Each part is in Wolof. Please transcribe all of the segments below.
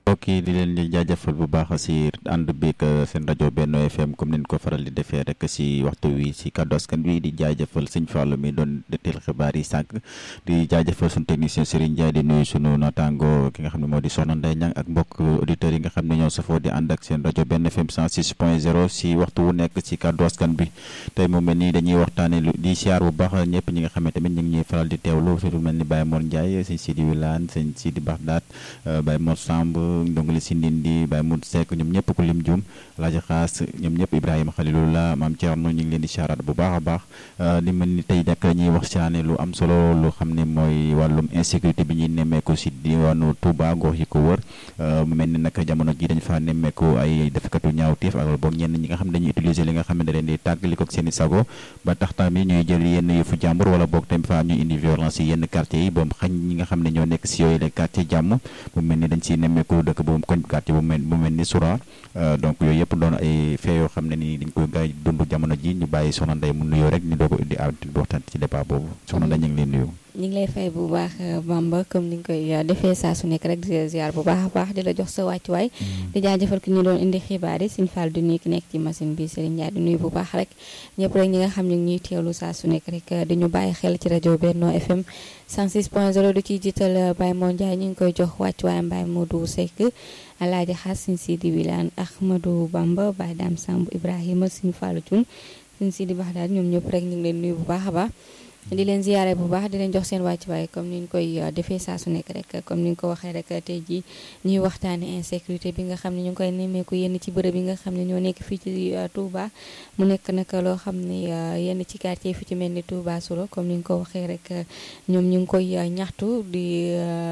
mbokk yi di leen di jaajëfal bu baax si ànd beeg seen rajo Benno FM comme ni ko faral di defee rek si waxtu wi si kàddu askan wi di jaajëfal sëñ Fallou mi doon deteel xibaar yi sànq di jaajëfal suñu technicien Serigne Ndiaye di nuyu sunu naataango ki nga xam ne moo di Soxna Ndeye Niang ak mbokk auditeurs yi nga xam ne ñoo safoo di ànd ak seen rajo Benno FM 106 point 0 si waxtu wu nekk si kàddu askan bi tey mu mel ni dañuy waxtaane lu di siyaar bu baax ñëpp ñi nga xam ne tamit ñu ngi ñuy faral di teewlu surtout mel ni Baye Mor Ndiaye sëñ Sidi Wilane sëñ Sidi Baxdaat Baye Mor Samb ndongole si ndindi Baye Mout Seck ñoom ñëpp ku lim jum Alaaji Xaas ñoom ñëpp Ibrahima Khalilullah Maam Thierno ñu ngi leen di siyaaraat bu baax a baax li mel ni tey nag ñuy waxtaane lu am solo lu xam ne mooy wàllum insécurité bi ñuy nemmeeku si diwaanu Touba gox yi ko wër mu mel ni nag jamono ji dañ fa nemmeeku ay defkatu ñaawteef ak boog ñenn ñi nga xam ne dañuy utiliser li nga xam ne da leen di tàggali ko ak seen i sago ba tax tamit ñuy jël yenn yëfu jàmbur wala boog tamit fa ñuy indi violence yi yenn quartier yi boom xañ ñi nga xam ne ñoo nekk si yooyu les quartier jàmm mu mel ni dañ siy nemmeeku dëkk bu koñ quartier bu mel bu mel ni Soura donc yooyu yëpp doon ay fee yoo xam ne ni dañ koy gaay dund jamono ji ñu bàyyi soxna Ndeye mu nuyoo rek ñu doo ko indi waxtaan ci débat boobu soxna Ndeye ñu ngi leen nuyu ñu ngi lay fay bu baax Bamba comme ni nga koy defee saa su nekk rek di ziar bu baax a baax di la jox sa wàccuwaay di jaajëfal ki ñu doon indi xibaar yi Sëñ Fall du nuyu ki nekk ci machine bi Serigne Ndiaye di nuyu bu baax rek ñëpp rek ñi nga xam ne ñuy teewlu saa su nekk rek di ñu bàyyi xel ci rajo Benno FM 106.0 du ciy jiital Baye Mo Ndiaye ñu ngi koy jox wàccuwaayam Baye Modou Seck Alaaji Xaas Sëñ Sidi Wilane Ahmadou Bamba Baye Dame Samb Ibrahima Sëñ Fallu Thioune Sëñ Sidi Baxdaad ñoom ñëpp rek ñu ngi leen nuyu bu baax a baax di leen ziyaare bu baax di leen jox seen wàccuwaay comme ni ñu koy defee saa su nekk rek comme ni ñu ko waxee rek tey jii ñuy waxtaane insécurité bi nga xam ne ñu ngi koy nemmeeku yenn ci bërëb yi nga xam ne ñoo nekk fii ci Touba mu nekk nag loo xam ne yenn ci quartier fi ci mel ni Touba Souro comme ni ñu ko waxee rek ñoom ñu ngi koy ñaxtu di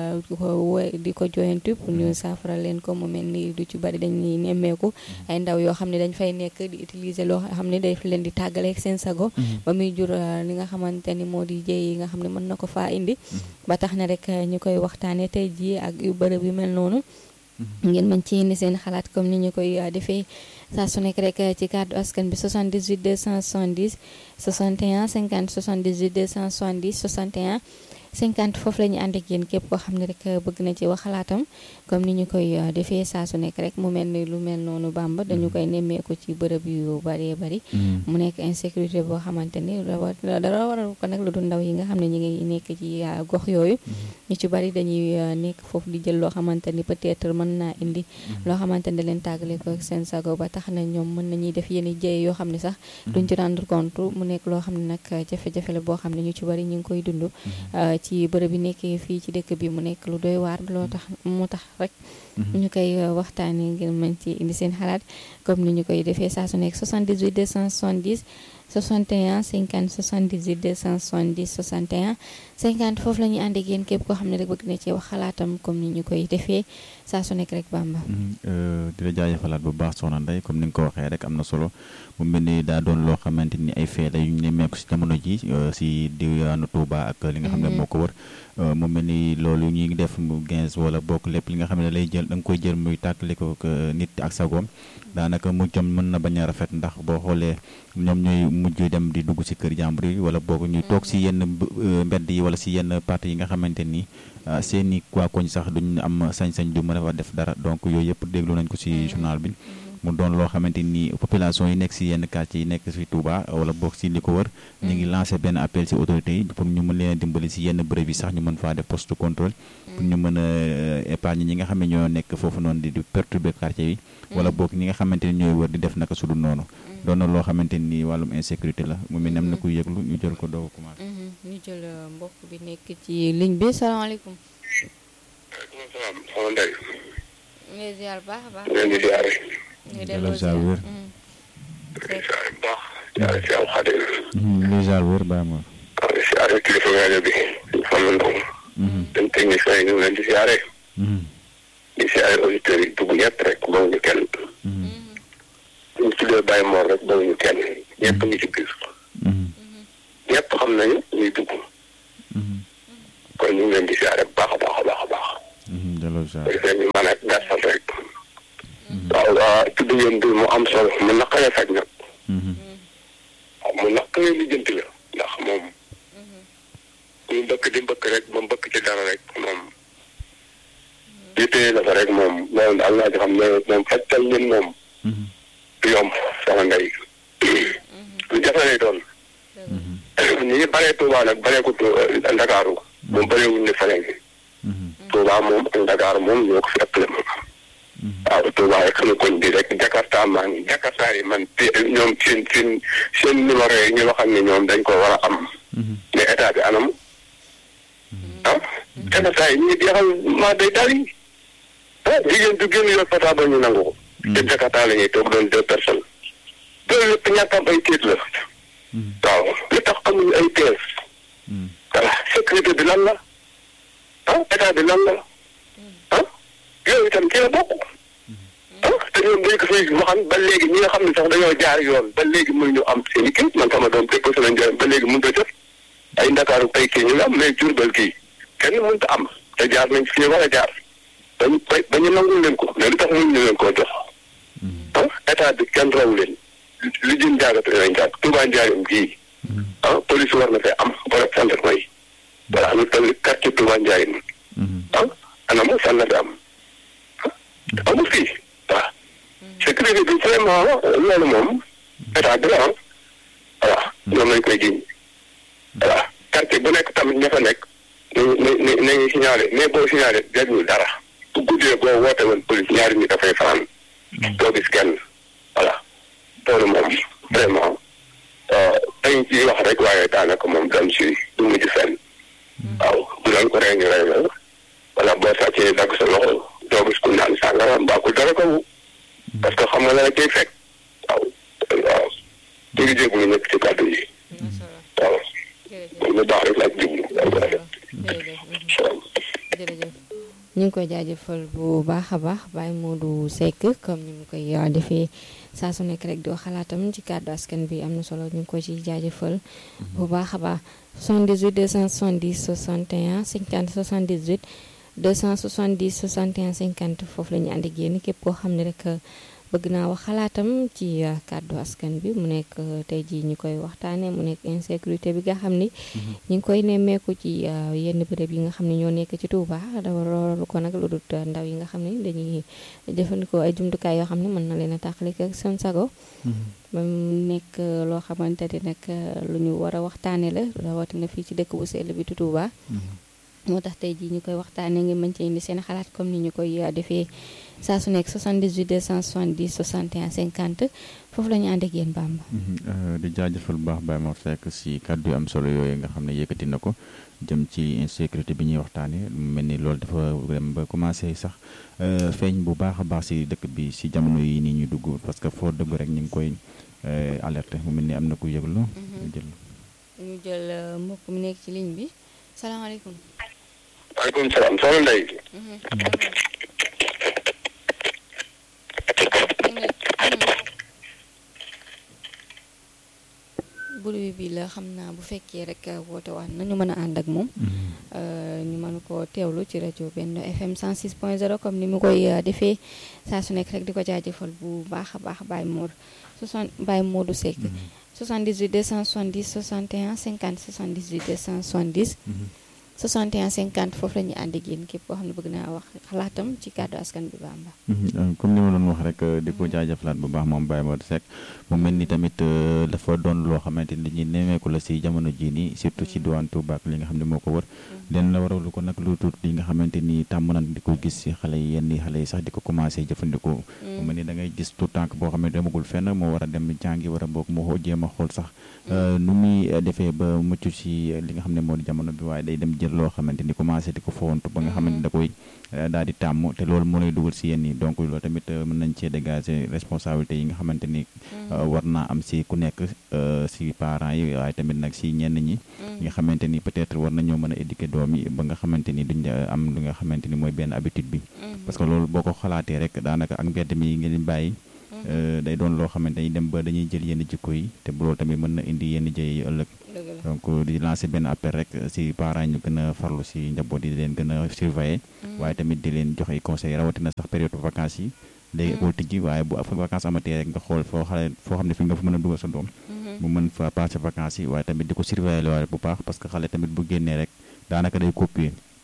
ko di ko joyantu pour ñu saafara leen ko mu mel ni du ci bari dañuy nemmeeku ay ndaw yoo xam ne dañ fay nekk di utiliser loo xam ne daf leen di tàggaleeg seen sago ba muy jur li nga xamante ni moo di jëy yi nga xam ne mën na ko faa indi ba tax na rek ñu koy waxtaane tey jii ak yu bërëb yu mel noonu ngeen mën ci indi seen xalaat comme ni ñu koy defee saa su nekk rek ci kàddu askan bi 78 270 61 50 78 270 61 50 foofu la ñu ànd ak yéen képp koo xam ne rek bëgg na ci wax xalaatam comme ni ñu koy defee saa su nekk rek mu mel ni lu mel noonu bamba dañu koy nemmeeku ci bërëb yu bëree bëri mu nekk insécurité boo xamante ni dara waral ko nag lu dul ndaw yi nga xam ne ñu ngi nekk ci gox yooyu ñu ci bëri dañuy nekk foofu di jël loo xamante ni peut-être mën naa indi loo xamante ni da leen tàggale ko seen sago ba tax na ñoom mën nañuy def yenn jëye yoo xam ne sax duñ ci rendre compte mu nekk loo xam ne nag jafe-jafe la boo xam ne ñu ci bëri ñu ngi koy dund ci bërëb bi nekkee fii ci dëkk bi mu nekk lu doy waar loo tax mu tax rek ñu koy waxtaanee ngir mën ci indi seen xalaat comme ni ñu koy defee saa su nekk 78 270 61 50 78 270 61 50 foofu la ñuy ànd ak yéen képp koo xam ne rek bëgg na ci wax xalaatam comme ni ñu koy defee saa su nekk rek Bamba. di la jaajëfalaat bu baax soxna Ndeye comme ni nga ko waxee rek am na solo mu mel ni daa doon loo xamante ni ay fee la yu ñu nemmeeku si jamono ji si diwaanu Touba ak li nga xam ne moo ko wër. mu mel ni loolu ñuy ngi def mu 15 wala bokk lépp li nga xam ne lay jël da nga koy jël muy tàkkali ko nit ak sagoom daanaka mujjam mën na bañ a rafet ndax boo xoolee ñoom ñooy mujj dem di dugg si kër jàmbur yi wala boog ñuy toog si yenn mbedd yi wala si yenn parti yi nga xamante ni seen i waa koñ sax duñ am sañ-sañ du mën a def dara donc yooyu yëpp déglu nañ ko si journal bi mu doon loo xamante ni population yi nekk si yenn quartier yi nekk si Touba wala boog si li ko wër ñu ngi lancé benn appel si autorités yi pour ñu mën leen a dimbali si yenn bërëb yi sax ñu mën faa def poste de contrôle pour ñu mën a épargne ñi nga xam ne ñoo nekk foofu noonu di perturber quartier yi wala boog ñi nga xamante ni ñooy wër di def naka su dul noonu doon na loo xamante ni wàllum insécurité la mu mel ne am na ku yëglu ñu jël ko doo ko commencé ñu jël mbokk bi nekk ci ligne bi salaamaaleykum waaleykum salaam soxna Ndeye ngay ziar baax a baax leen di ziare ñu delloo ziar wér ziare bu baax ziare si am xadim lu jaar wér bàyyi ma ziare kilifa rajo bi xam na ndox dem technicien yi ñu ngi leen di ziare di ziare auditeurs yi dugg ñett rek bawuñu kenn ñu tuddee Baye Mor rek bawuñu kenn ñëpp ngi ci biir ñëpp xam nañu ñuy dugg kon ñu ngi leen di ziare bu baax a baax a baax a baax delloo jaar defee ñu mën a gàttal rek waaw waaw tudd ngeen bi mu am solo mu naqaree faj nag waaw mu naqaree lijjanti la ndax moom ñu mbëkk di mbëkk rek ba mbëkk ci dara rek moom ñu téye la fa rek moom loolu daal laa ci xam ne moom fajtal leen moom du yomb soxna Ndeye lu jafe lay doon ñi ngi baree Touba nag baree ko Ndakaaru moom bareewuñ ne feneen Touba moom ak Ndakaaru moom ñoo ko fi ëppale moom waaw Touba rek xam koñ bi rek Jakarta maa ngi Jakarta yi man te ñoom seen seen seen numéro yi ñu waxam ne ñoom dañ ko war a am mais état bi anam ah Jakarta yi ñu jeexal maa day daal yi ah jigéen du génn yor portable ñu nangu ko te Jakarta la ñuy toog doon deux personnes loolu lépp ñàkk am ay téet la waaw li tax amuñu ay tees voilà sécurité bi lan la ah état bi lan la ah yooyu itam ci la bokk ah te ñoom dañ ko fiy waxan ba léegi ñi nga xam ne sax dañoo jaar yoon ba léegi mënuñu am seen i kii man sama doom déposé nañ jërëm ba léegi mënut a jot ay ndakaaru tey kii ñu ngi am mais jurbel kii kenn mënut a am te jaar nañ fi war a jaar dañ ba ñu nangul leen ko mais lu tax mënuñu leen koo jox ah état bi kenn raw leen li jëm jaagate nañ jàpp Touba Njaarim gii ah police war na fee am borom gendarmerie yi voilà lu toll quartier Touba Njaarim ah anam fan la fi am amul fii waaw sécurité bi vraiment loolu moom état bi la am voilà ñoom lañ koy jiñ voilà quartier bu nekk tamit ña fa nekk nañu nañu nañu signalé mais boo signalé jëriñu dara bu guddee boo woote woon police ñaari ñi dafay fanaan doo gis kenn voilà loolu moom vraiment dañ ciy wax rek waaye daanaka moom dem si du mujj fenn waaw bu doon ko rey ñu rey la wala boo sàccee dagg sa loxo doo gis ku naan sàngara mbaa ku dara ko parce que xam nga la la cay fekk waaw waaw ñu ngi jégalu nekk ci kàddu yi waaw lu baax rek laa jublu jërëjëf ñu ngi koy jaajëfal bu baax a baax Baye Modou Seck comme ni mu koy defee saa su nekk rek di wax xalaatam ci kàddu askan bi am na solo ñu ngi ko ci jaajëfal bu baax a baax 78 270 61 50 78 270 61 50 foofu la ñu ànd ak yéen képp koo xam ne rek bëgg naa wax xalaatam ci kàddu askan bi mu nekk tey jii ñu koy waxtaanee mu nekk insécurité bi nga xam ni. ñu ngi koy nemmeeku ci yenn béréb yi nga xam ne ñoo nekk ci Touba dafa loolu ko nag lu dul ndaw yi nga xam ne dañuy jëfandikoo ay jumtukaay yoo xam ne mën na leen a tàqali ak seen sago. ba mu nekk loo xamante ni nag lu ñu war a waxtaanee la rawatina fii ci dëkk bu sell bi tu Touba. moo tax tey jii ñu koy waxtaanee ngi mën ci indi seen xalaat comme ni ñu koy defee saa su nekk 78 270 61 50 foofu la ñu ànd ak yéen Bamba. di jaajëfal bu baax Baye Mor Seck si kàddu yu am solo yooyu nga xam ne yëkkati na ko jëm ci insécurité bi ñuy waxtaanee mu mel ni loolu dafa dem ba commencé sax feeñ bu baax a baax si dëkk bi si jamono yi nii ñu dugg parce que foo dëgg rek ñu ngi koy alerté mu mel ni am na ku yëglu. ñu jël ñu jël mbokk mi nekk ci ligne bi salaamaaleykum. waaleykum salaam soxna Ndeye. bulubi bi la xam naa bu fekkee rek woote waat nañu mën a ànd ak moom. ñu mën koo teewlu ci rajo benn FM 106 point 0 comme ni mu koy defee saa su nekk rek di ko jaajëfal bu baax a baax Baye Mor 60 Baye Modou Seck. 78 270 61 50 78 270. 61 50 foofu la ñuy ànd ak yéen képp koo xam ne bëgg naa wax xalaatam ci kàddu askan bi Bamba. comme ni ma doon wax rek di ko jaajëfalaat bu baax moom Baye Modou Seck mu mel ni tamit dafa doon loo xamante ni dañuy nemmeeku la si jamono jii nii surtout si diwaan Touba ak li nga xam ne moo ko wër. den la waralu ko nag lu tuut li nga xamante ni tàmm nañ di ko gis si xale yi yenn xale yi sax di ko commencé jëfandikoo. mu mel ni da ngay gis tout tànk boo xam ne demagul fenn moo war a dem jàngi war a boog moo jéem a xool sax. nu muy defee ba mucc si li nga xam ne moo di jamono bi waaye day dem jël loo xamante ni commencé di ko fowantu ba nga xamante ni da koy daal di tàmm te loolu moo lay dugal si yenn yi donc loolu tamit mën nañ cee dégager responsabilité yi nga xamante ni war naa am si ku nekk si parents yi waaye tamit nag si ñenn ñi nga xamante ni peut-être war nañoo mën a éduquer doom yi ba nga xamante ni duñ am li nga xamante ni mooy benn habitude bi parce que loolu boo ko xalaatee rek daanaka ak mbedd mi ngeen bàyyi day doon loo xamante ni dem ba dañuy jël yenn jikko yi te bu loolu tamit mën na indi yenn jëye yi ëllëg donc di lancer benn appel rek si parents ñu gën a farlu si njaboot yi di leen gën a surveiller waaye tamit di leen jox ay conseils rawatina sax période vacances yi léegi école tijji waaye bu vacances amatee rek nga xool foo xale foo xam ne fi nga fa mën a dugal sa doom mu mën fa passer vacances yi waaye tamit di ko surveiller waaye bu baax parce que xale tamit bu génnee rek daanaka day copier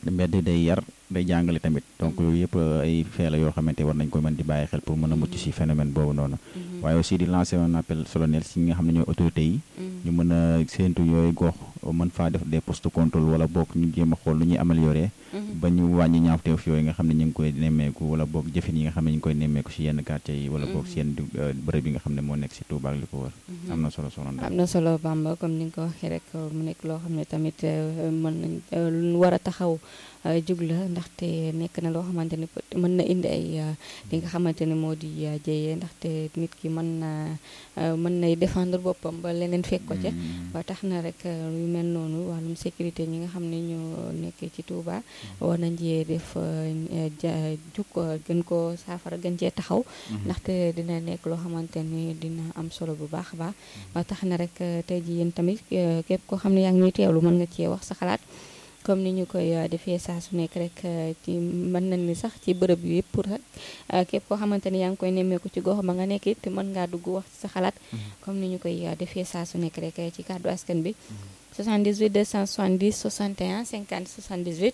mbedd day yar day jàngale tamit donc yooyu yëpp ay fee la yoo xamante war nañ ko mën di bàyyi xel pour mën a mucc ci phénomène boobu noonu waaye aussi di lancer un appel solennel si ñi nga xam ne ñooy autorités yi ñu mën a séentu yooyu gox mën faa def des postes de contrôle wala boog ñu jéem a xool lu ñuy améliorer ba ñu wàññi ñaawteef yooyu nga xam ne ñu ngi koy nemmeeku wala boog jëfin yi nga xam ne ñu ngi koy nemmeeku si yenn quartier yi wala boog si yenn bërëb yi nga xam ne moo nekk si Touba ak li ko wër am na solo solo am na solo Bamba comme ni nga ko waxee rek mu nekk loo xam ne tamit mën nañ lu war a taxaw jug la ndaxte nekk na loo xamante ne mën na indi ay li nga xamante ne moo di jëyee ndaxte nit ki mën na mën nay défendre boppam ba leneen fekk ko ca ba tax na rek yu mel noonu wàllum sécurité ñi nga xam ne ñoo nekk ci Touba war nañ cee def jug gën ko saafara gën cee taxaw ndaxte dina nekk loo xamante ni dina am solo bu baax a baax ba tax na rek tey ji yéen tamit képp koo xam ne yaa ngi ñuy teewlu mën nga cee wax sa xalaat comme ni ñu koy defee saa su nekk rek ci mën nañ ni sax ci bërëb yu yëpp pour rek képp koo xamante ni yaa ngi koy nemmeeku ci gox ba nga nekk it mën ngaa dugg wax ci sa xalaat comme ni ñu koy defee saa su nekk rek ci kàddu askan bi 78 270 61 50 78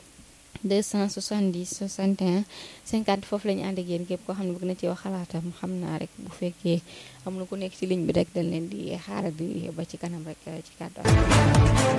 270 61 50 foofu la ñu ànd ak yéen képp koo xam ne bëgg na ci wax xalaatam xam naa rek bu fekkee am na ku nekk ci ligne bi rek dañ leen di xaaral di ba ci kanam rek ci kàddu askan